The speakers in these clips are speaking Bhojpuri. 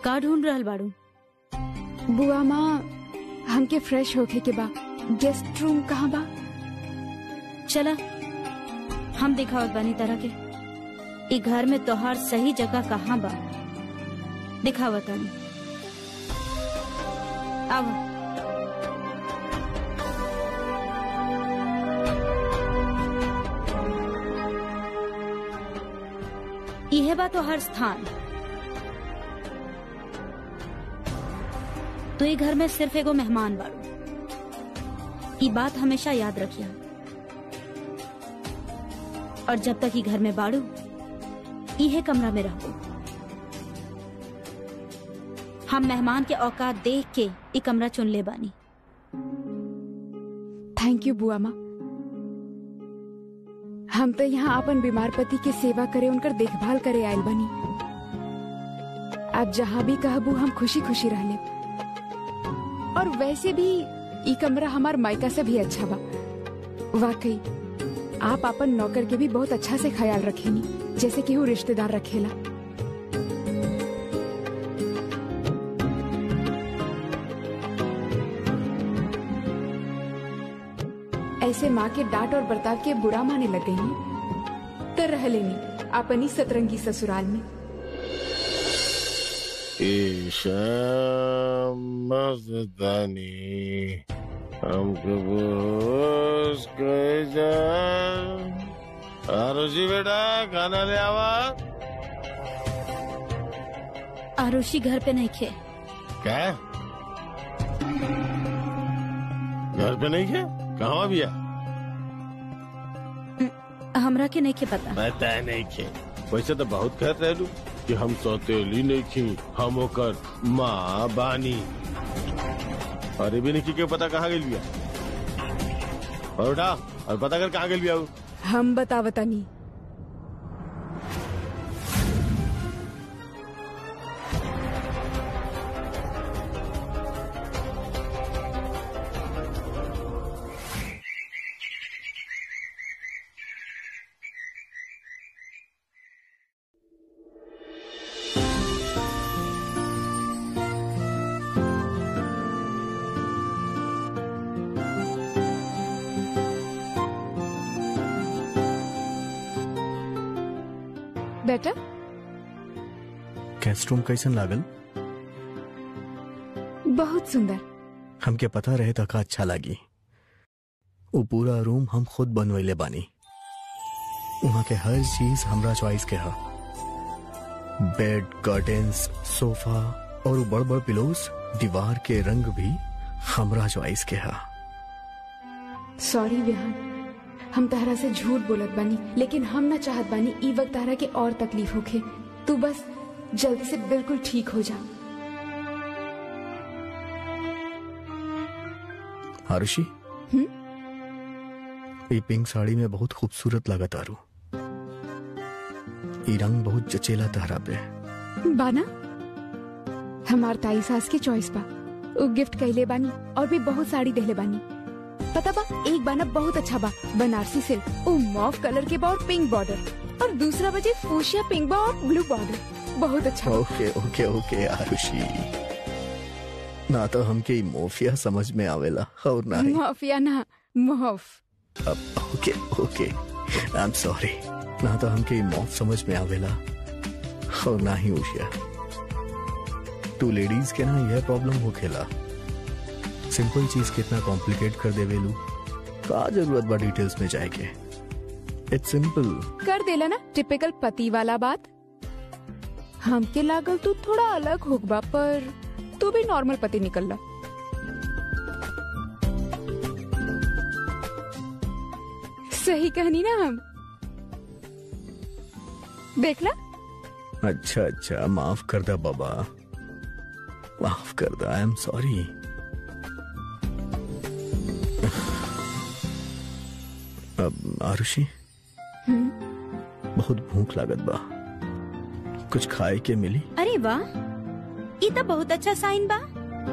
का ढूंढ रहल बाड़ू बुआ माँ हमके फ्रेश होके के बा गेस्ट रूम कहाँ बा चला हम दिखावत बानी तरह के ई घर में तोहार सही जगह कहाँ बा दिखावत आनी अब इहे बा तोहार स्थान तो ये घर में सिर्फ एगो मेहमान बाड़ू ई बात हमेशा याद रखिया और जब तक ई घर में बाड़ू इहे कमरा में रहबो हम मेहमान के औकात देख के ई कमरा चुन ले बानी थैंक यू बुआ माँ हम तो यहाँ अपन बीमार पति के सेवा करे उनकर देखभाल करे आयल बनी आप जहाँ भी कहबू हम खुशी खुशी रह ले और वैसे भी ई कमरा हमार मायका से भी अच्छा बा वाकई आप अपन नौकर के भी बहुत अच्छा से ख्याल रखेनी जैसे कि वो रिश्तेदार रखेला ऐसे माँ के डांट और बर्ताव के बुरा माने लग गई तो रह लेनी अपनी सतरंगी ससुराल में ईशा मस्तानी हमको बोस कहे जा आरुषि बेटा खाना ले आवा आरुषि घर पे नहीं खे क्या घर पे नहीं खे कहाँ भैया हमरा के नहीं खे पता पता नहीं खे वैसे तो बहुत कहते रहलू कि हम सौतेली नहीं खी हम ओकर माँ बानी अरे भी नहीं के पता कहाँ गेल बिया और उठा और पता कर कहाँ गेल बिया उ? हम बतावतानी बेटा गेस्ट रूम कैसन लागल बहुत सुंदर हमके पता रहे था का अच्छा लागी वो पूरा रूम हम खुद बनवैले बानी वहाँ के हर चीज हमरा चॉइस के हा बेड कर्टेन्स सोफा और वो बड़ बड़ पिलोस दीवार के रंग भी हमरा चॉइस के हा सॉरी विहान हम तहरा से झूठ बोलत बानी लेकिन हम ना चाहत बानी ई वक्त तहरा के और तकलीफ होखे तू बस जल्दी से बिल्कुल ठीक हो जा आरुषि हम्म? ये पिंक साड़ी में बहुत खूबसूरत लागत आरू ये रंग बहुत जचेला तहरा पे बाना हमार ताई सास के चॉइस बा उ गिफ्ट कैले बानी और भी बहुत साड़ी देले बानी पता बा एक बाना बहुत अच्छा बा बनारसी सिल्क उ मॉफ कलर के बा और पिंक बॉर्डर और दूसरा बजे फूशिया पिंक बा और ब्लू बॉर्डर बहुत अच्छा बा। ओके ओके ओके आरुषि ना तो हमके ई मोफिया समझ में आवेला और ना ही माफिया ना मोहफ अब ओके ओके आई एम सॉरी ना तो हमके ई मौत समझ में आवेला और ना ही उशिया टू लेडीज के ना यह प्रॉब्लम हो खेला सिंपल चीज कितना कॉम्प्लिकेट कर देवेलू का जरूरत बा डिटेल्स में जाए के इट्स सिंपल कर देला ना टिपिकल पति वाला बात हमके लागल तू थोड़ा अलग होगबा पर तू भी नॉर्मल पति निकलला सही कहनी ना हम देखला अच्छा अच्छा माफ कर दा बाबा माफ कर दा आई एम सॉरी अब आरुषि हम्म, बहुत भूख लागत बा कुछ खाए के मिली अरे वाह ये तो बहुत अच्छा साइन बा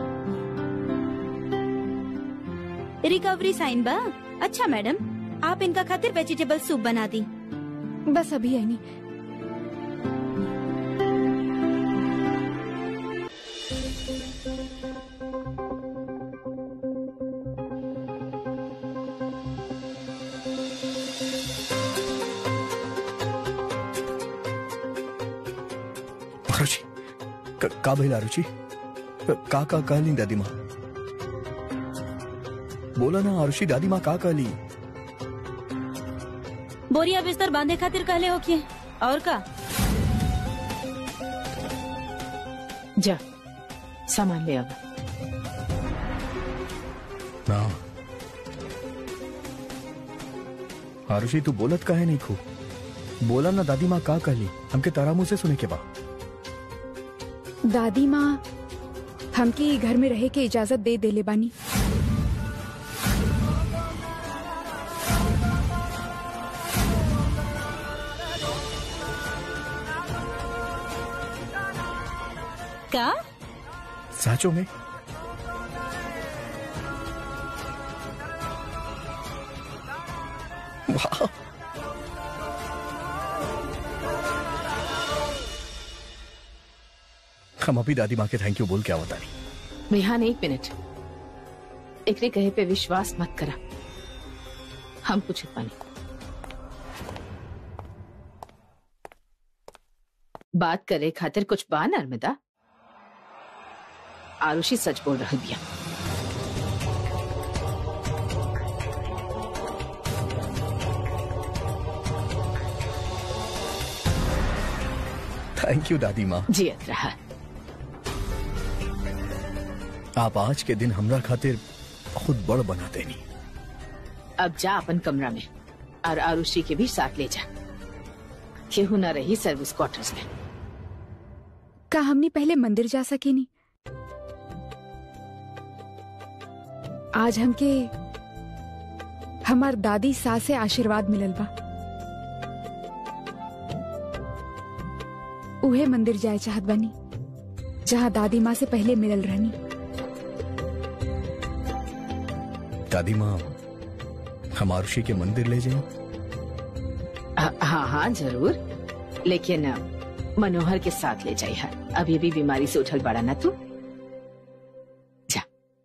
रिकवरी साइन बा अच्छा मैडम आप इनका खातिर वेजिटेबल सूप बना दी बस अभी आई नहीं आरुषि क- का भइल आरुषि क- का का कहली दादी माँ बोला ना आरुषि दादी माँ का कहली बोरिया बिस्तर बांधे खातिर कहले हो कि और का जा सामान ले अब ना आरुषि तू बोलत काहे नहीं खू बोला ना दादी माँ का कहली हमके तारा मुंह से सुने के बा दादी माँ हमके ई घर में रहे के इजाजत दे देले बानी का साचो में वाह हम अभी दादी माँ के थैंक यू बोल के आवता नहीं विहान एक मिनट एकरे कहे पे विश्वास मत करा हम पूछत पानी बात करे खातिर कुछ बा नर्मदा आरुषि सच बोल रही बिया थैंक यू दादी माँ जियत रहा आप आज के दिन हमरा खातिर बहुत बड़ बना देनी अब जा अपन कमरा में और आरुषि के भी साथ ले जा केहू न रही सर्विस क्वार्टर्स में का हमनी पहले मंदिर जा सके नी आज हमके हमार दादी सास से आशीर्वाद मिलल बा उहे मंदिर जाए चाहत बानी जहाँ दादी माँ से पहले मिलल रहनी दादी माँ हम आरुषि के मंदिर ले जाएं हाँ हाँ हाँ, जरूर लेकिन अ, मनोहर के साथ ले जाइए अभी भी बीमारी से उठल पड़ा ना तू जा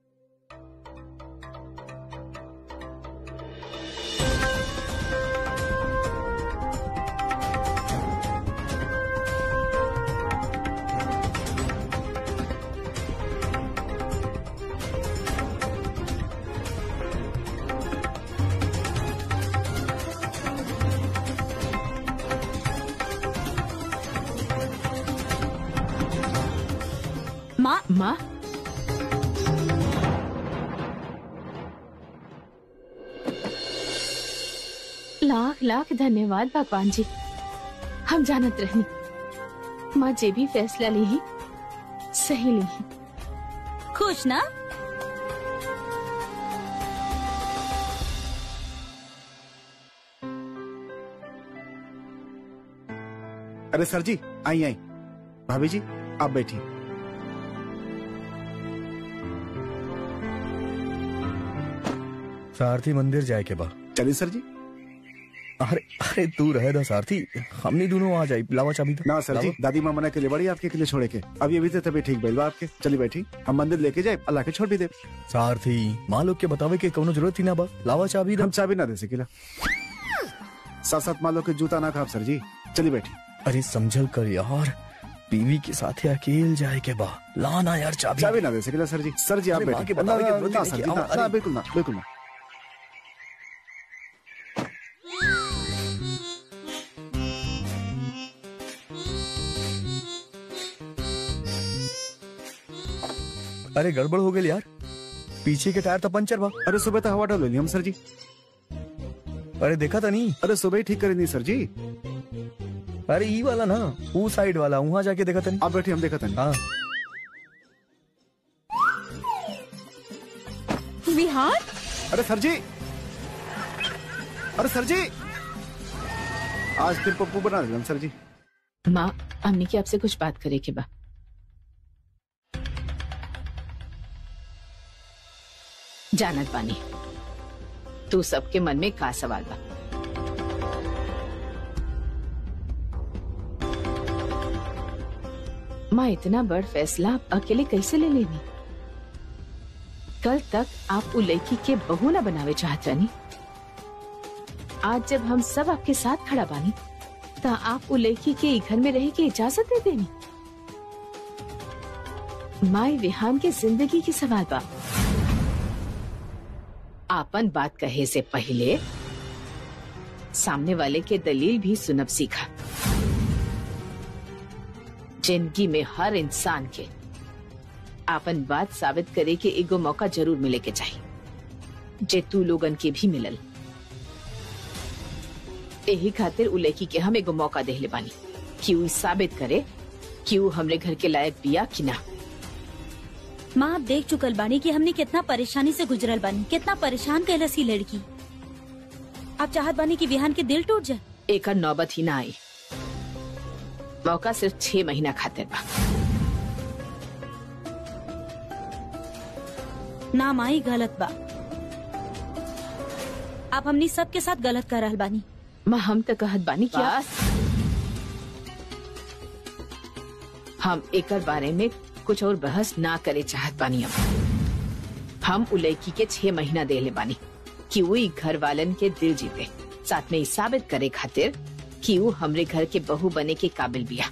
माँ माँ लाख लाख धन्यवाद भगवान जी हम जानत रहनी माँ जे भी फैसला ली ही सही ली ही खुश ना अरे सर जी आई आई भाभी जी आप बैठी सारथी मंदिर जाए के बा चलिए सर जी अरे अरे तू रहे दा सारथी हमनी दोनों आ जाए लावा चाबी तो ना सर जी लावा। दादी माँ मना के लिए बड़ी आपके के लिए छोड़े के अभी अभी तो तभी ठीक बैलवा आपके चलिए बैठी हम मंदिर लेके जाए अल्लाह के छोड़ भी दे सारथी माँ लोग के बतावे के कोनो जरूरत ही ना बा लावा चाबी दा हम चाबी ना दे सकेला साथ साथ मालो के जूता ना खाब सर जी चलिए बैठी अरे समझल कर यार बीवी के साथ अकेल जाए के बा लाना यार चाबी चाबी ना दे सकेला सर जी सर जी आप अरे माँ बैठी के बतावे की जरूरत ही ना, नहीं सर कि जी, आओ, ना, अरे। ना, बिल्कुल ना बिल्कुल ना अरे गड़बड़ हो गई यार पीछे के टायर तो पंचर बा अरे सुबह तो हवा डाल ली हम सर जी अरे देखा था नहीं अरे सुबह ही ठीक करेंगे सर जी अरे ई वाला ना वो साइड वाला वहां जाके देखा था नहीं आप बैठी हम देखा था हाँ विहान अरे सर जी अरे सर जी आज फिर पप्पू बना दिया हम सर जी माँ हमने की आपसे कुछ बात करे के बा जानत बानी तू सबके मन में का सवाल बा माँ इतना बड़ फैसला आप अकेले कैसे ले लेनी कल तक आप उ लड़की के बहू ना बनावे चाहत रहनी आज जब हम सब आपके साथ खड़ा बानी ता आप उ लड़की के ई घर में रहे की इजाजत दे देनी माई विहान के जिंदगी की सवाल बा आपन बात कहे से पहले सामने वाले के दलील भी सुनब सीखा जिंदगी में हर इंसान के आपन बात साबित करे के एगो मौका जरूर मिले के चाहिए जे तू लोगन के भी मिलल यही खातिर उ लड़की के हम एगो मौका देहले बानी कि उ ई साबित करे कि उ हमरे घर के लायक बिया कि ना माँ आप देख चुकल बानी कि हमने कितना परेशानी से गुजरल बानी कितना परेशान कैलस ही लड़की आप चाहत बानी कि विहान के दिल टूट जाए एकर नौबत ही ना आई मौका सिर्फ छह महीना खातिर बा ना माई गलत बा आप हमनी सबके साथ गलत कर रहल बानी माँ हम तो कहत बानी क्या हम एकर बारे में कुछ और बहस ना करे चाहत बानी अब हम उ लड़की के छह महीना देले बानी कि वो ई घर वालन के दिल जीते साथ में ई साबित करे खातिर कि वो हमरे घर के बहू बने के काबिल बिया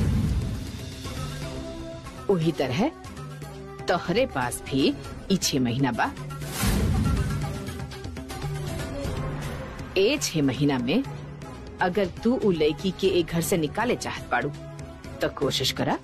वही तरह तोहरे पास भी ई छह महीना बा ए छह महीना में अगर तू उ लड़की के एक घर से निकाले चाहत पाड़ू तो कोशिश करा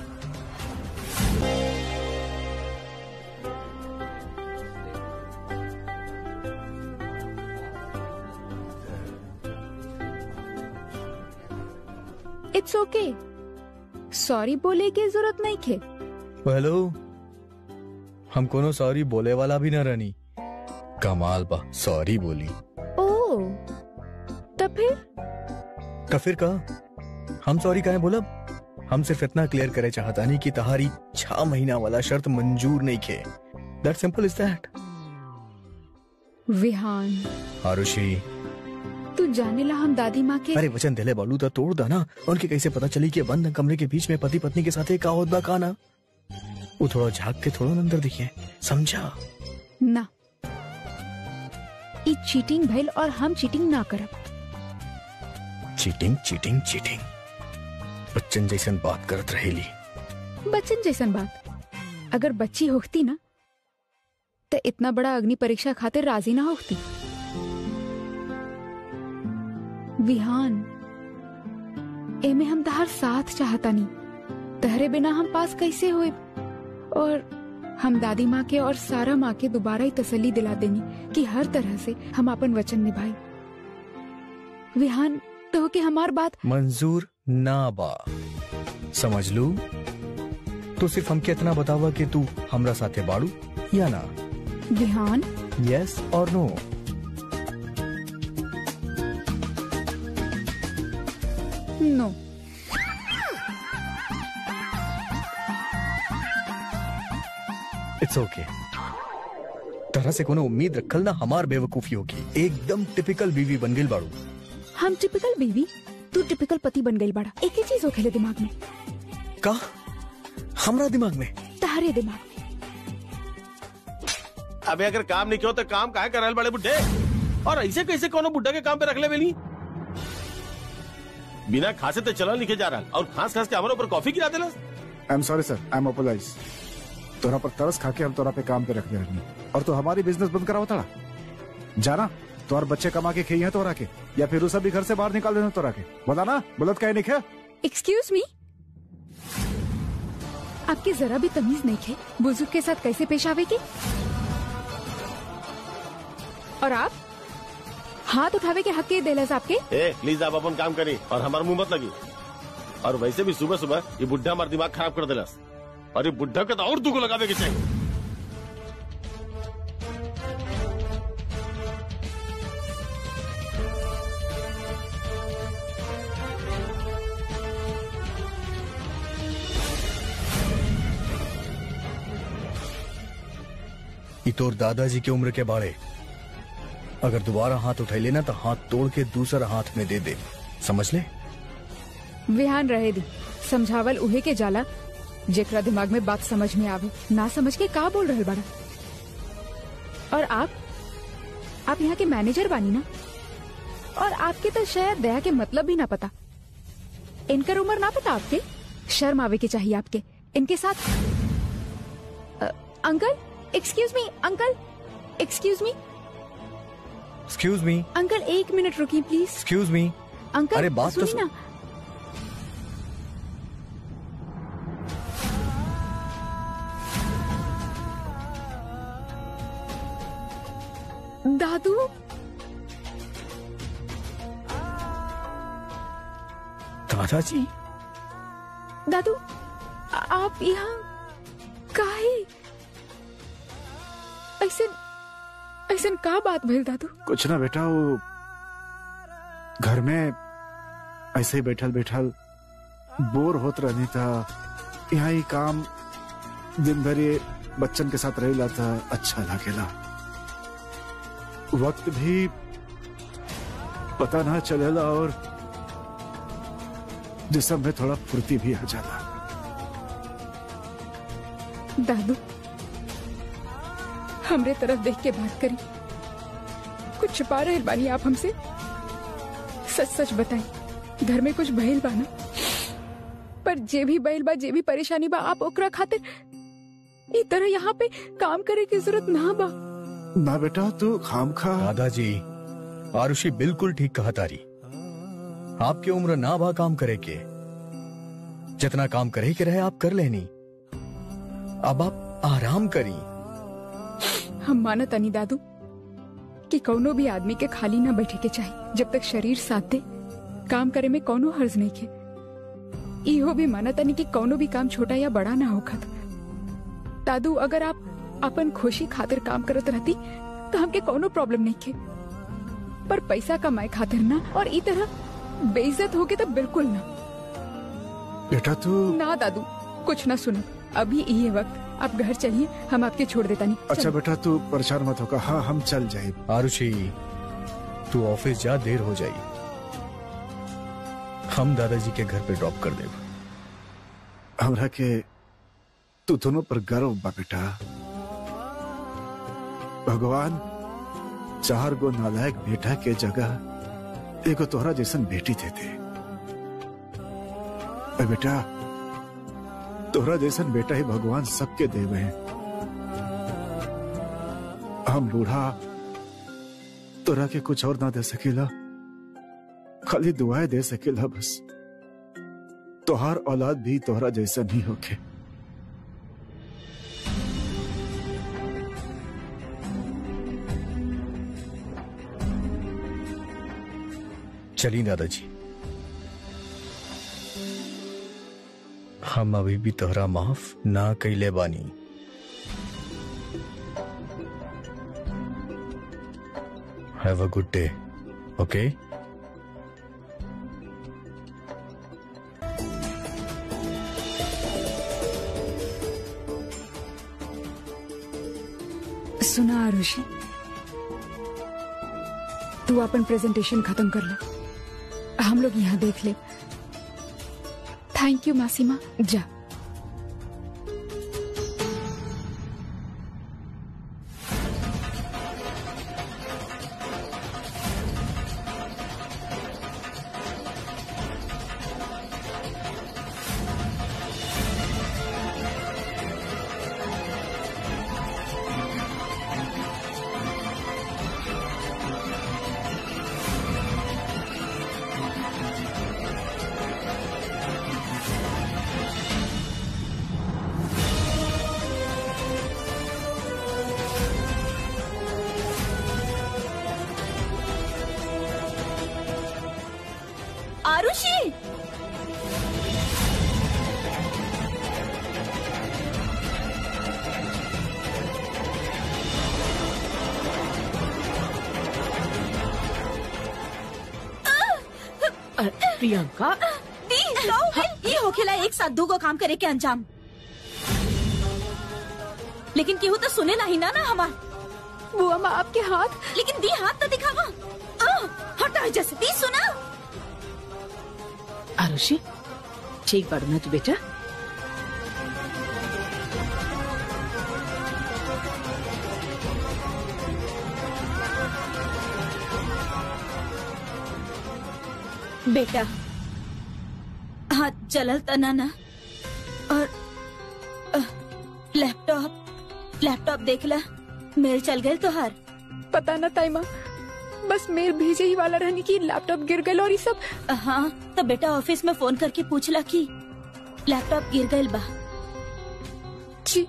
इट्स ओके सॉरी बोले की जरूरत नहीं थे हेलो हम कोनो सॉरी बोले वाला भी न रहनी कमाल बा सॉरी बोली ओ तब फिर तो फिर कहा हम सॉरी कहे बोलब हम सिर्फ इतना क्लियर करे चाहता नहीं कि तहारी छह महीना वाला शर्त मंजूर नहीं खे that simple is that Vihan Arushi तू जाने ला हम दादी माँ के अरे वचन दिले बालू तो तोड़ दा ना उनके कैसे पता चली कि बंद कमरे के बीच में पति पत्नी के साथ एक का होत बा का ना वो थोड़ा झांक के थोड़ा अंदर दिखे समझा ना ई चीटिंग भइल और हम चीटिंग ना करब चीटिंग चीटिंग चीटिंग बच्चन जैसन बात करत रहेली बच्चन जैसन बात अगर बच्ची होती ना तो इतना बड़ा अग्नि परीक्षा खातिर राजी ना होती विहान एमे हम तहार साथ चाहता नहीं तहरे बिना हम पास कैसे हुए और हम दादी माँ के और सारा माँ के दोबारा ही तसल्ली दिला देनी कि हर तरह से हम अपन वचन निभाई विहान तो कि हमार बात मंजूर ना बा समझ लू तो सिर्फ हमके इतना बतावा कि तू हमरा साथे बाड़ू या ना विहान यस और नो नो इट्स ओके तरह से कोनो उम्मीद रखल ना हमार बेवकूफी होगी एकदम टिपिकल बीवी बन गई बाड़ू हम टिपिकल बीवी तू टिपिकल पति बन गई बड़ा एक ही चीज हो खेले दिमाग में का हमरा दिमाग में तहरे दिमाग में अबे अगर काम नहीं किया तो काम काहे कर रहल बड़े बुड्ढे और ऐसे कैसे कोनो बुड्ढा के काम पे रख ले बेली बिना खासे तो चलल लिखे जा रहा और खास खास के हमारे ऊपर कॉफी गिरा देला I am sorry sir I am apologise तोरा पर तरस खा के हम तोरा पे काम पे रख दे रहनी और तो हमारी बिजनेस बंद करा होता जाना तो और बच्चे कमा के खेई है तोरा के या फिर उसे भी घर से बाहर निकाल देना तोरा के बता ना बोलत कहे नहीं खे एक्सक्यूज मी आपके जरा भी तमीज नहीं थे बुजुर्ग के साथ कैसे पेश आवे की और आप हाथ उठावे के हक के देलस आपके ए प्लीज आप अपन काम करी और हमारा मुंह मत लगी और वैसे भी सुबह सुबह ये बुढ़ा हमारा दिमाग खराब कर देला और ये बुढ़ा के तो और दुगो लगावे के चाहिए ई तोर दादाजी की उम्र के बाड़े अगर दोबारा हाथ उठाई लेना तो हाथ तोड़ के दूसरा हाथ में दे दे समझ ले विहान रहे दी समझावल उहे के जाला जेकरा दिमाग में बात समझ में आवे ना समझ के का बोल रहे बड़ा और आप आप यहाँ के मैनेजर बानी ना और आपके तो शायद दया के मतलब भी ना पता इनकर उम्र ना पता आपके शर्म आवे के चाहिए आपके इनके साथ uncle excuse me uncle excuse me excuse me uncle एक मिनट रुकिए प्लीज एक्सक्यूज मी अंकल अरे, बात तो सुनिए सुन- ना दादू दादाजी दादू आ- आप यहाँ काहे ऐसे ऐसे का बात भइल दादू कुछ ना बेटा वो घर में ऐसे ही बैठल बैठल बोर होत रहनी था यहाँ ही काम दिन भर ये बच्चन के साथ रहेला था अच्छा लागेला वक्त भी पता ना चलेला और जिसम में थोड़ा फुर्ती भी आ जाला दादू हमरे तरफ देख के बात करी कुछ छुपा रहे बानी आप हमसे सच सच बताई घर में कुछ भइल बा ना पर जे भी बैल बा जे भी परेशानी बा आप ओकरा खातिर ई तरह यहाँ पे काम करे की जरूरत ना बा ना बेटा तू खाम खा दादाजी आरुषि बिल्कुल ठीक कहा तारी आपकी उम्र ना भा काम करे के जितना काम करे के रहे आप कर लेनी अब आप आराम करी हम मानत अनी दादू कि कौनो भी आदमी के खाली ना बैठे के चाहिए जब तक शरीर साथ दे काम करे में कौनो हर्ज नहीं के इहो भी मानत अनी कि कौनो भी काम छोटा या बड़ा ना होखत दादू अगर आप अपन खुशी खातिर काम करत रहती तो हमके कौनो प्रॉब्लम नहीं के पर पैसा कमाए खातिर ना और ई तरह बेइज्जत होके तो बिल्कुल ना बेटा तू ना दादू कुछ ना सुनो अभी ये वक्त आप घर चलिए हम आपके छोड़ देता नहीं अच्छा बेटा तू परेशान मत होगा हाँ हम चल जाए आरुषि तू ऑफिस जा देर हो जाई हम दादाजी के घर पे ड्रॉप कर देब हमरा के तू दोनों पर गर्व बा बेटा भगवान चार गो नालायक बेटा के जगह एगो तोहरा जैसन बेटी देते ए बेटा तोहरा जैसन बेटा ही भगवान सबके देवे हैं हम बूढ़ा तोरा के कुछ और ना दे सकेला खाली दुआएं दे सकेला बस तोहार औलाद भी तोहरा जैसा नहीं होके चली दादाजी हम अभी भी तोहरा माफ ना कैले बानी have a good day okay सुना आरुषि तू अपन प्रेजेंटेशन खत्म कर ले हम लोग यहाँ देख ले थैंक यू मासीमा जा आरुषि अ, प्रियंका दी तो ये होखेला एक साथ दू को काम करे के अंजाम लेकिन केहू तो सुने नहीं ना ना हमार बुआ माँ आपके हाथ लेकिन दी हाथ तो दिखावा आ, हटा जैसे दी सुना आरुषि ठीक बाड़ू ना तू बेटा बेटा हाथ चलल तना ना और अ, लैपटॉप लैपटॉप देख ला मेल चल गए तोहार पता न ताई माँ बस मेल भेजे ही वाला रहनी की लैपटॉप गिर गए और ये सब हाँ तो बेटा ऑफिस में फोन करके पूछला कि लैपटॉप गिर गए बा जी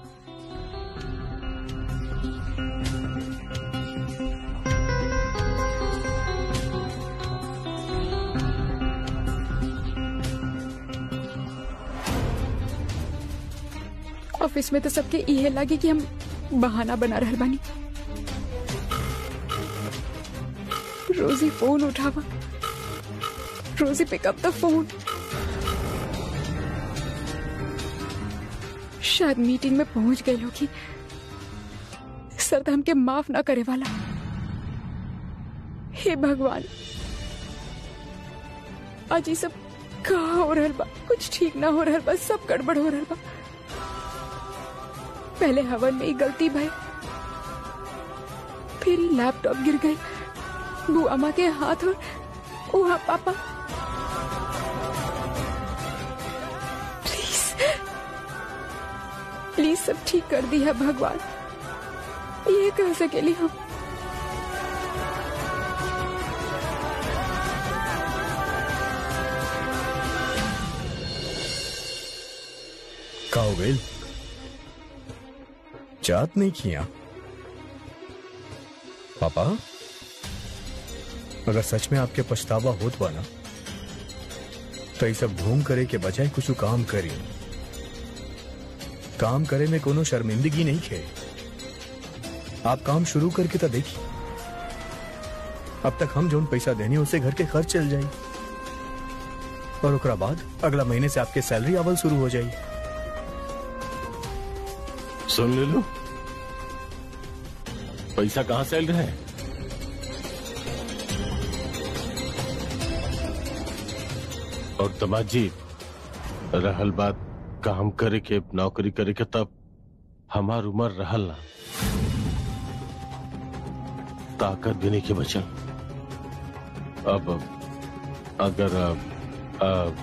ऑफिस में तो सबके इहे लगे कि हम बहाना बना रहल बानी रोजी फोन उठावा रोजी पिकअप द फोन शायद मीटिंग में पहुंच गए लोग सर तो हमके माफ ना करे वाला हे भगवान आज ये सब कहा हो रहल बा कुछ ठीक ना हो रहल बा सब गड़बड़ हो रहल बा पहले हवन में ही गलती भाई फिर ही लैपटॉप गिर गई बुआमा के हाथ और वहाँ पापा प्लीज प्लीज सब ठीक कर दिया भगवान ये कह सकेली हम का हो गई जात नहीं किया पापा अगर सच में आपके पछतावा होत बा ना तो ये सब घूम करे के बजाय कुछ काम करी काम करे में कोनो शर्मिंदगी नहीं खे आप काम शुरू करके तो देखिए अब तक हम जोन पैसा देने उससे घर के खर्च चल जाए और ओकरा बाद अगला महीने से आपके सैलरी आवल शुरू हो जाए सुन ले लो पैसा कहाँ से आयल रहा है और तमाजी रहल बात काम करे के नौकरी करे के तब हमार उम्र रहल ना ताकत भी नहीं के बचल अब अगर अब, अब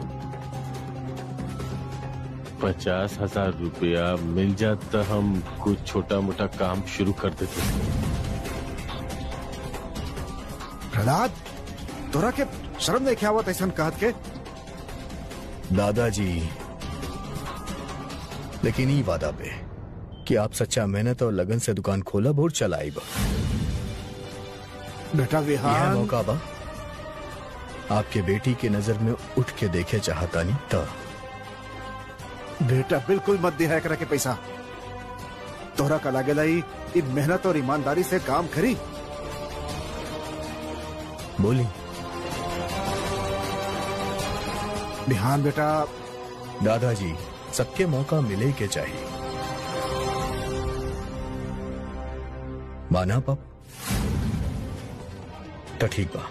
पचास हजार रुपया मिल जात तो हम कुछ छोटा मोटा काम शुरू कर देते प्रहलाद तोरा के शर्म नहीं क्या आवत ऐसा कहत के दादाजी लेकिन ई वादा पे कि आप सच्चा मेहनत और लगन से दुकान खोला और चलाई बा बेटा यह विहान मौका बा आपके बेटी की नजर में उठ के देखे चाहता नहीं तो बेटा बिल्कुल मत दिया करा के पैसा तोरा का लागेला ही इ मेहनत और ईमानदारी से काम करी बोली बिहान बेटा दादाजी सबके मौका मिले के चाहिए माना पप तो ठीक बा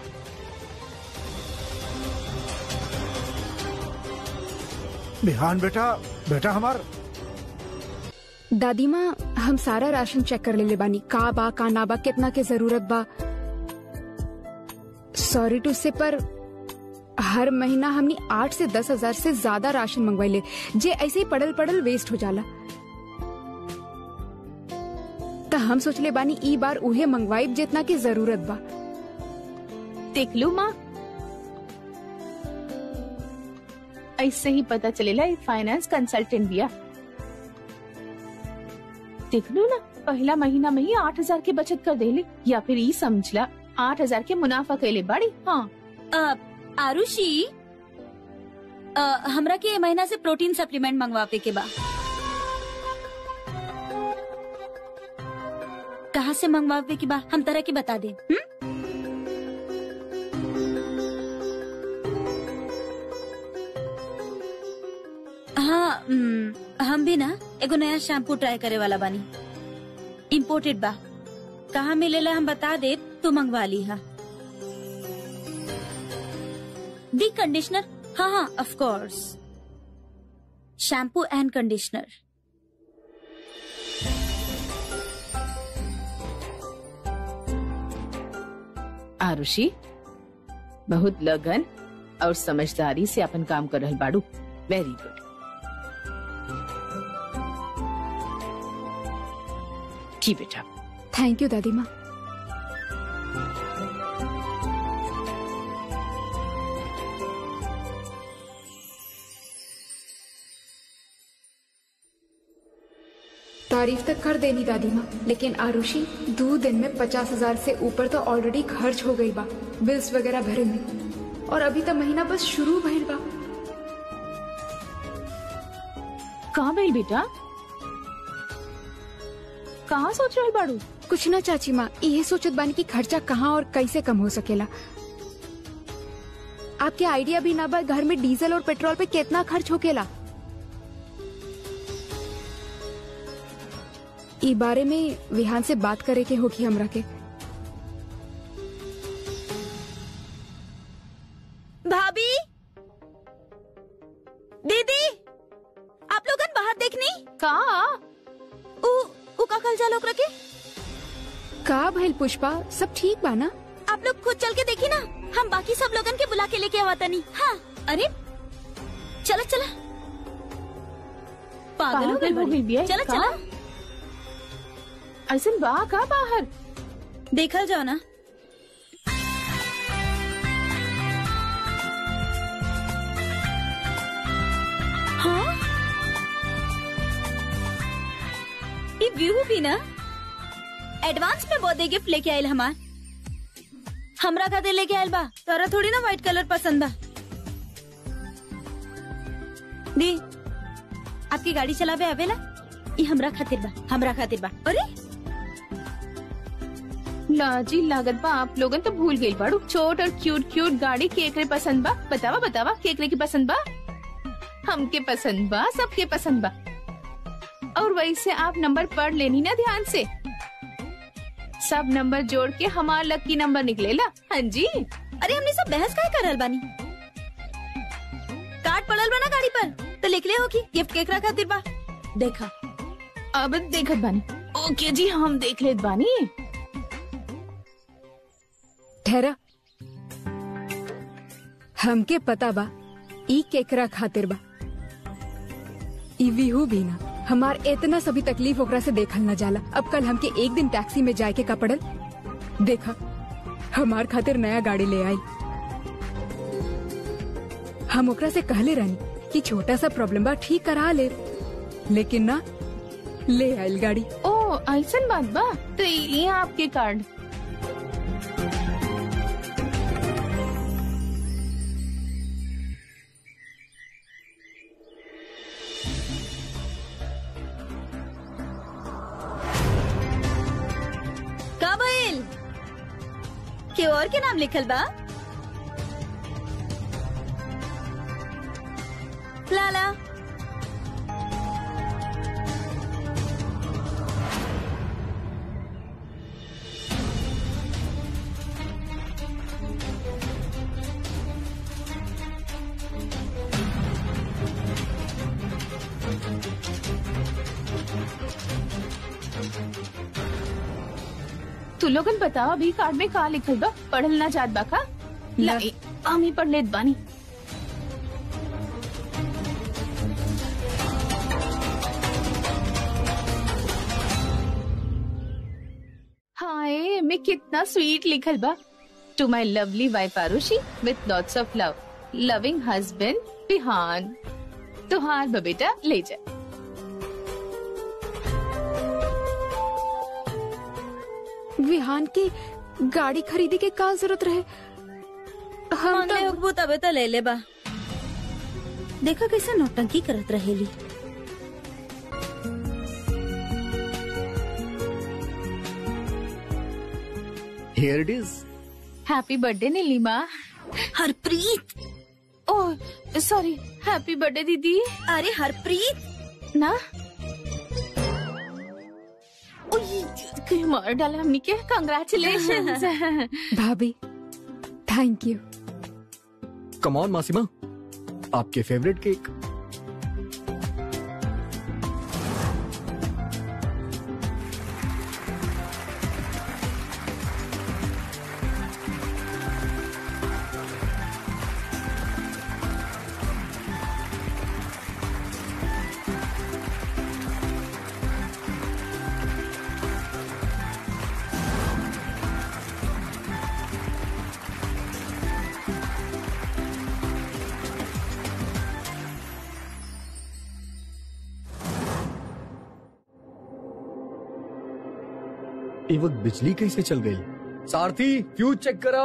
बिहान बेटा बेटा हमार दादी माँ हम सारा राशन चेक कर लेले बानी का बा का ना बा कितना के जरूरत बा सॉरी टू से पर हर महीना हमनी आठ से दस हजार से ज्यादा राशन मंगवाइले जे ऐसे ही पड़ल पड़ल वेस्ट हो जाला तो हम सोचले बानी ई बार उहे मंगवाइब जितना की जरूरत बा देख लू माँ ऐसे ही पता चलेला ये फाइनेंस कंसल्टेंट बिया देख लू ना पहला महीना में ही आठ हजार की बचत कर देले या फिर ई समझला आठ हजार के मुनाफा कैले बाड़ी हाँ अ, आरुषि अ, हमरा के ए महीना से प्रोटीन सप्लीमेंट मंगवावे के बा कहाँ से मंगवावे के बा हम तरह के बता दे हुँ? हाँ हम्म, हम भी ना एगो नया शैम्पू ट्राई करे वाला बानी इम्पोर्टेड बा कहाँ मिलेला हम बता दे तू मंगवा ली हा दी कंडीशनर हाँ हाँ of course shampoo and conditioner Arushi बहुत लगन और समझदारी से अपन काम कर रहल बाड़ू वेरी गुड जी बेटा थैंक यू दादी माँ तारीफ तक कर देनी दादी माँ लेकिन आरुषि दो दिन में पचास हजार से ऊपर तो ऑलरेडी खर्च हो गई बा बिल्स वगैरह भरे में और अभी तो महीना बस शुरू भइल बा कहाँ भइल बेटा कहाँ सोच रहे बाड़ू कुछ ना चाची माँ ये सोचत बानी कि खर्चा कहाँ और कैसे कम हो सकेला आपके आइडिया भी ना बा घर में डीजल और पेट्रोल पे कितना खर्च होकेला ई बारे में विहान से बात करे के होगी हमरा के भाभी दीदी आप लोगन बाहर देखनी कहाँ उ उ का खल जा लोग रखे का भइल पुष्पा सब ठीक बा ना आप लोग खुद चल के देखी ना हम बाकी सब लोगन के बुला के लेके आवा तनी हाँ अरे चला चला पागल हो गई पागल हो गई बिया, चला का? चला ऐसा बा का बाहर देखल जाओ ना हाँ ये व्यू भी ना एडवांस में बर्थडे गिफ्ट लेके आयल हमार हमरा खातिर लेके आयल बा तोरा थोड़ी ना व्हाइट कलर पसंद बा दी आपकी गाड़ी चलावे आवेला ये हमरा खातिर बा हमरा खातिर बा अरे लाजी लागत बा आप लोगन तो भूल गई बाड़ू छोट और क्यूट क्यूट गाड़ी केकरे पसंद बा बतावा बतावा केकरे की पसंद बा हमके पसंद बा सबके पसंद बा और वैसे आप नंबर पढ़ लेनी ना ध्यान से सब नंबर जोड़ के हमार लकी नंबर निकलेला हाँ जी अरे हमने सब बहस काय करल बानी कार्ड पड़ल बा ना गाड़ी पर तो लिख ले हो कि गिफ्ट केकरा खातिर बा देखा अब देखत बानी ओके जी हम देख लेत बानी ठहरा हमके पता बा ई केकरा खातिर बा ई विहू भी ना हमार इतना सभी तकलीफ ओकरा से देखल न जाला अब कल हमके एक दिन टैक्सी में जाए के का पड़ल देखा हमार खातिर नया गाड़ी ले आई हम ओकरा से कहले रहनी कि छोटा सा प्रॉब्लम बा ठीक करा ले लेकिन ना ले आयल गाड़ी ओ ऐसन बात बा तो ये आपके कार्ड का भइल के और के नाम लिखल बा लाला तू लोगन बताओ अभी कार्ड में का लिखल बा पढ़ल ना जात बा का ला ना। ए, हम ही पढ़ लेत बानी हाय मैं कितना स्वीट लिखल बा to my lovely wife Arushi with lots of love loving husband Bihan तुहार बा बेटा ले जा विहान के गाड़ी खरीदी के का जरूरत रहे हम मांगले तो होगबू तबे तो ले ले बा देखा कैसे नौटंकी करत रहेली here it is happy birthday Neelima Harpreet oh sorry happy birthday दीदी अरे हरप्रीत ना ओय, कहीं मार डाला हमने के कंग्रेचुलेशन भाभी थैंक यू कम ऑन मासीमा आपके फेवरेट केक ये वक्त बिजली कैसे चल गई सारथी फ्यूज चेक करा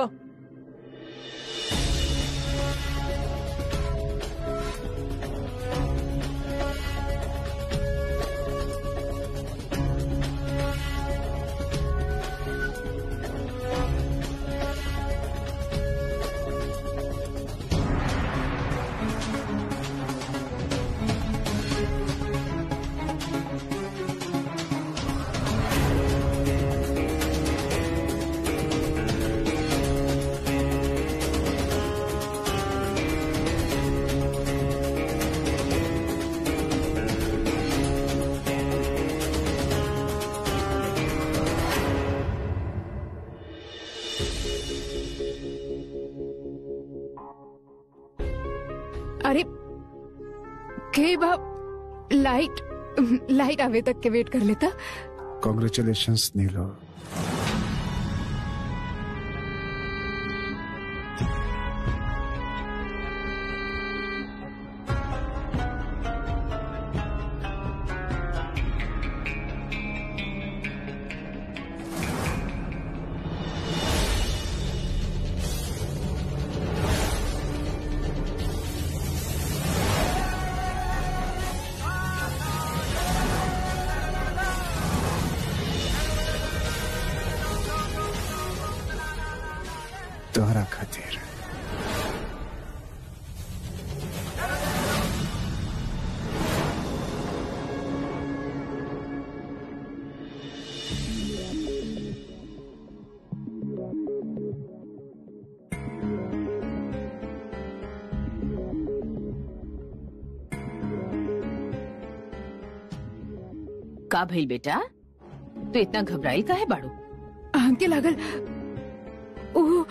अरे के बाप लाइट लाइट आवे तक के वेट कर लेता कॉन्ग्रेचुलेशन नीलो तोहरा खातिर का भइल बेटा तू इतना घबराइल का है बाड़ू हमके लागल ओह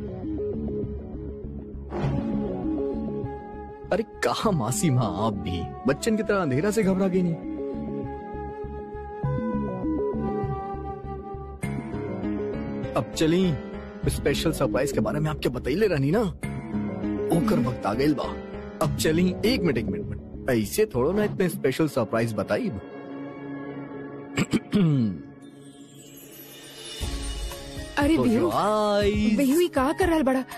अरे कहा मासी माँ आप भी बच्चन की तरह अंधेरा से घबरा गई नहीं अब चली स्पेशल सरप्राइज के बारे में आपके बतैले रहनी ना ओकर वक्त आ गइल बा अब चली एक मिनट एक मिनट मिनट ऐसे थोड़ो ना इतने स्पेशल सरप्राइज बताई अरे बिहू eyes. बिहू ई का कर रहल बड़ा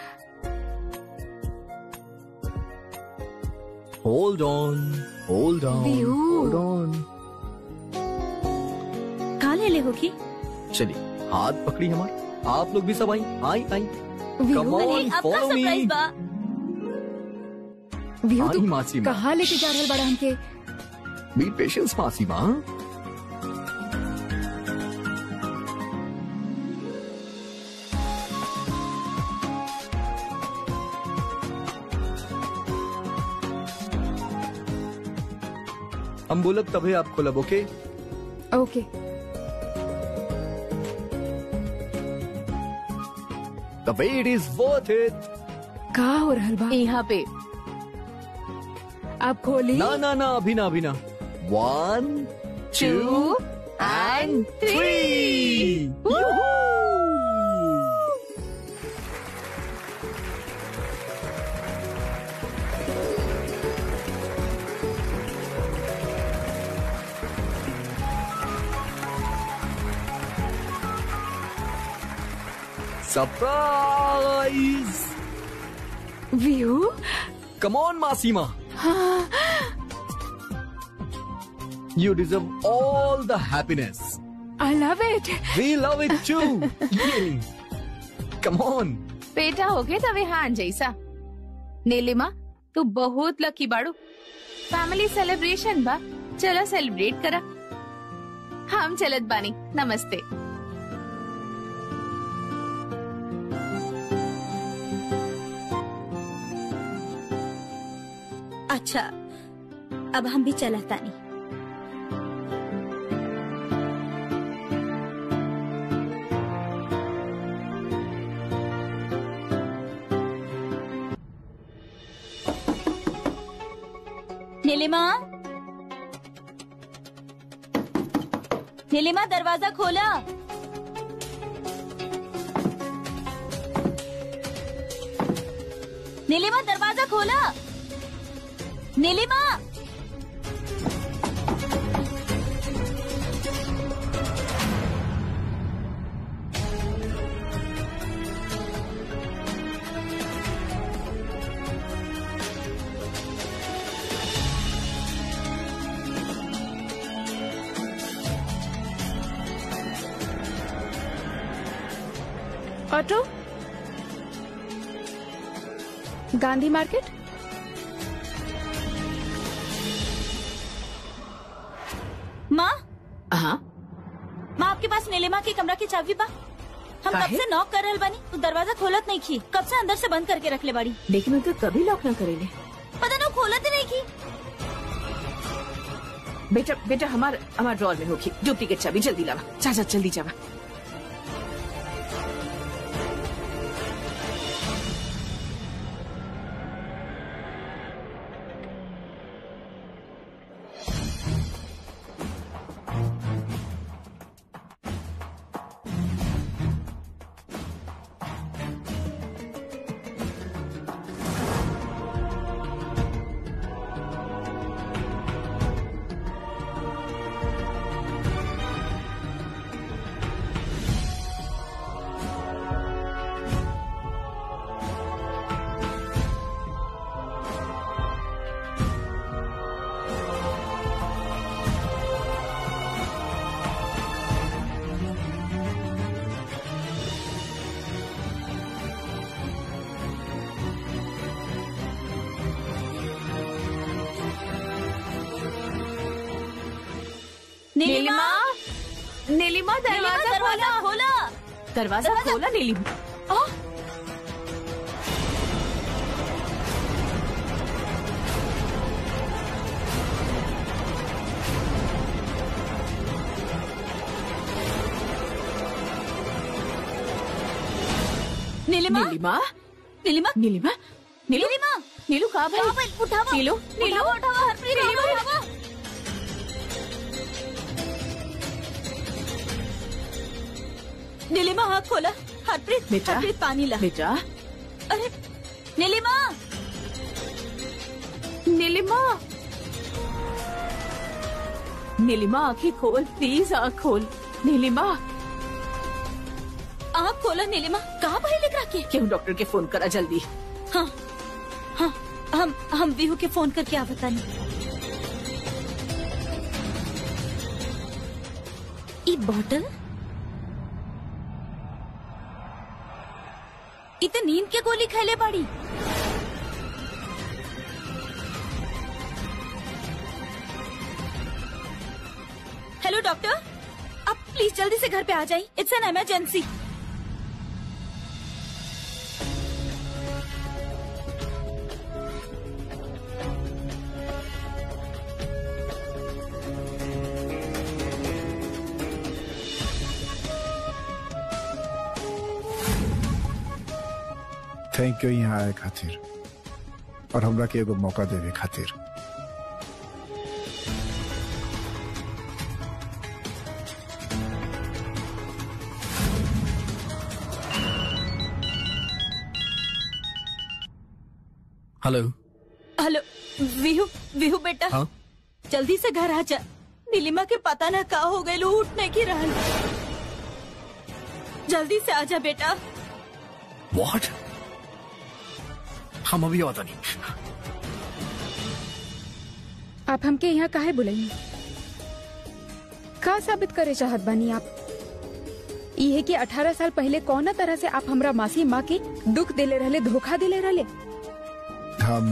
Hold on, hold on, View. hold on. कहा ले ले होगी चलिए हाथ पकड़ी हमारे आप लोग भी सब आई आई आई बिहू Come on, अरे अब का follow me. सरप्राइज बा बिहू आई तू मासी माँ कहाँ लेके जा रहल बड़ा हमके बी पेशेंस मासी माँ हम बोलब तभी आप खोलब okay okay the wait is worth it का हो रहल बा यहाँ पे आप खोली ना ना ना अभी ना अभी ना one two and three surprise view Come on, Masima. You deserve all the happiness. I love it We love it too. Yay. Come on. बेटा हो गए तवे हान जैसा नीलिमा तू बहुत लकी बाड़ू फैमिली सेलिब्रेशन बा चला सेलिब्रेट करा हम चलत बानी नमस्ते अच्छा अब हम भी चला तानी नीलिमा नीलिमा दरवाजा खोला नीलिमा दरवाजा खोला नीलिमा ऑटो गांधी मार्केट माँ हाँ माँ आपके पास नीलिमा के कमरा की चाबी बा हम कब काहे? से नॉक कर रहल बानी तू दरवाजा खोलत नहीं की कब से अंदर से बंद करके रख ले बाड़ी लेकिन उनका कभी लॉक ना करेले पता ना वो खोलत ही नहीं की बेटा बेटा हमार हमार ड्रॉर में होगी डुप्लीकेट चाबी जल्दी लावा जा जा जल्दी जावा नीलिमा नीलिमा नीलिमा दरवाजा खोला दरवाजा दरवाजा- खोला नीलिमा आ! नीलिमा नीलिमा नीलिमा नीलिमा नीलू नीलिमा नीलू कहाँ कहाँ भाई पे? उठावा नीलू नीलू उठावा उठावा हरप्रीत नीलू। उठावा नीलिमा हाथ खोला हरप्रीत बेटा। हरप्रीत पानी ला बेटा अरे नीलिमा नीलिमा नीलिमा आंखें खोल प्लीज आँख खोल नीलिमा आप खोला नीलिमा कहाँ भाई लिख रखे क्यों डॉक्टर के फोन करा जल्दी हाँ हाँ हम हम विहू के फोन करके आ बतानी ई बॉटल इ त नींद के गोली खैले बाड़ी हेलो डॉक्टर आप प्लीज जल्दी से घर पे आ जाइए it's an emergency thank you यहाँ आए खातिर और हमरा के एगो मौका देवे खातिर हेलो हेलो विहू विहू बेटा हाँ जल्दी से घर आ जा नीलिमा के पता न का हो गए उठने की रहल जल्दी से आ जा बेटा व्हाट हम अभी आता नहीं आप हमके यहाँ काहे बुलाई का साबित करे चाहत बानी आप ये कि 18 साल पहले कौन तरह से आप हमरा मासी माँ के दुख देले रहले धोखा देले रहले हम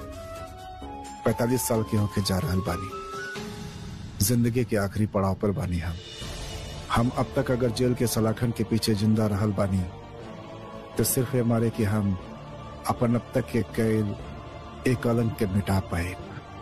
45 साल के होके जा रहल बानी जिंदगी के आखिरी पड़ाव पर बानी हम हम अब तक अगर जेल के सलाखन के पीछे जिंदा रहल बानी तो सिर्फ ये मारे कि हम अपन अब तक के कैल एक कलंक के मिटा पाए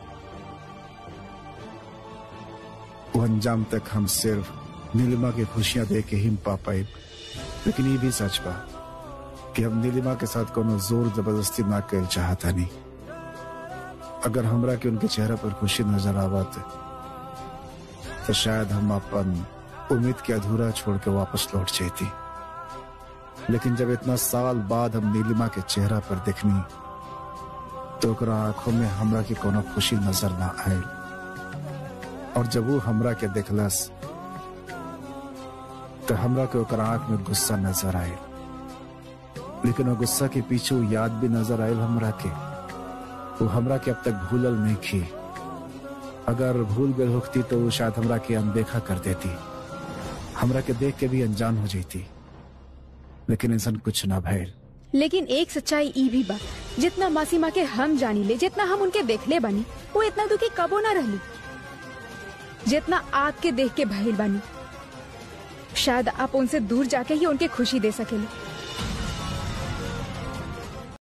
वो अंजाम तक हम सिर्फ नीलिमा की खुशियां दे के ही पा पाए लेकिन ये भी सच बा कि हम नीलिमा के साथ कोनो जोर जबरदस्ती ना कर चाहता नहीं अगर हमरा के उनके चेहरा पर खुशी नजर आवत तो शायद हम अपन उम्मीद के अधूरा छोड़ के वापस लौट जाती लेकिन जब इतना साल बाद हम नीलिमा के चेहरा पर देखनी तो ओकरा आंखों में हमरा की कोनो खुशी नजर ना आयल और जब वो हमरा के देखलस तो हमरा के ओकरा आंख में गुस्सा नजर आयल लेकिन वो गुस्सा के पीछे वो याद भी नजर आयल हमरा के वो हमरा के अब तक भूलल नहीं थी अगर भूल गई होती तो वो शायद हमरा के अनदेखा कर देती हमरा के देख के भी अनजान हो जाती लेकिन इंसान कुछ ना भैल लेकिन एक सच्चाई ई भी बा जितना मासी माँ के हम जानी ले जितना हम उनके देखले बानी वो इतना दुखी कबो ना रहली जितना आग के देख के भइल बानी शायद आप उनसे दूर जाके ही उनके खुशी दे सकेले